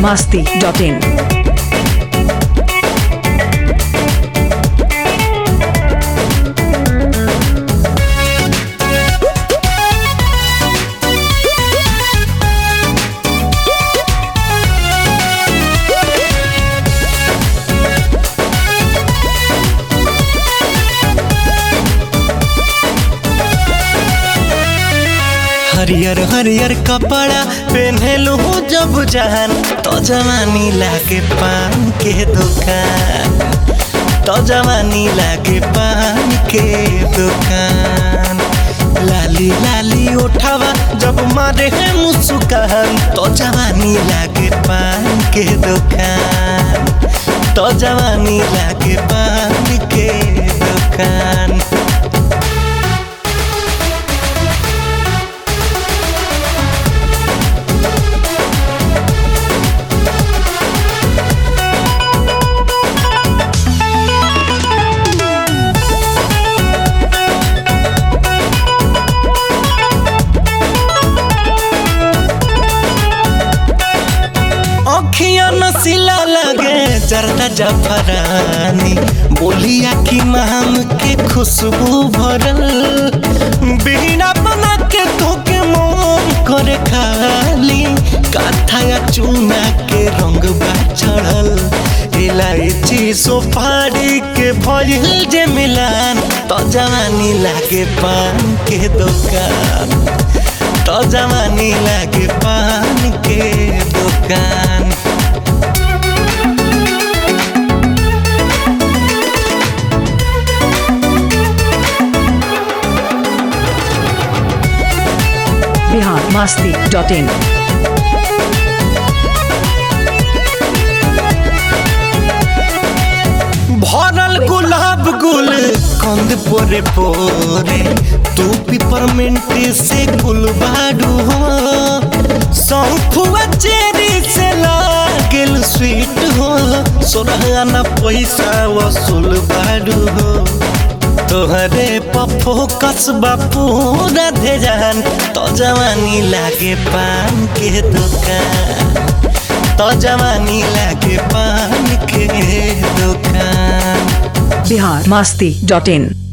masti.in. हरियर हरियर कपड़ा पहनलू जब जान तो जवानी लागे पान के दुकान तो जवानी लागे पान के दुकान लाली लाली उठावा जब मारे है मुस्कान तो जवानी लागे पान के दुकान तो जवानी लागे पान के दुकान अखिया नसीला लगे जरदा जफरानी बोलिया की माम के खुशबू भरल बिना बना के धोके मोम करे खाली काथाया चूना के रंग बा चढ़ल इलायची सुपारी के भइल जे मिलान तो जवानी लागे पान के दुकान तो जवानी लागे पान के दुकान Bihar masti.in. भरल गुलाब गुल कंद पोरे पोरे तू पिपरमेंट से गुल बाडू हो सौंफुआ चेरी से लागेल स्वीट हो सोरहाना पैसा वसूल बाडू हो तोहरे पप्पो कसबा पूरा धेजान तो जवानी लागे पान के दुकान तो जवानी लागे पान के दुकान Bihar masti.in.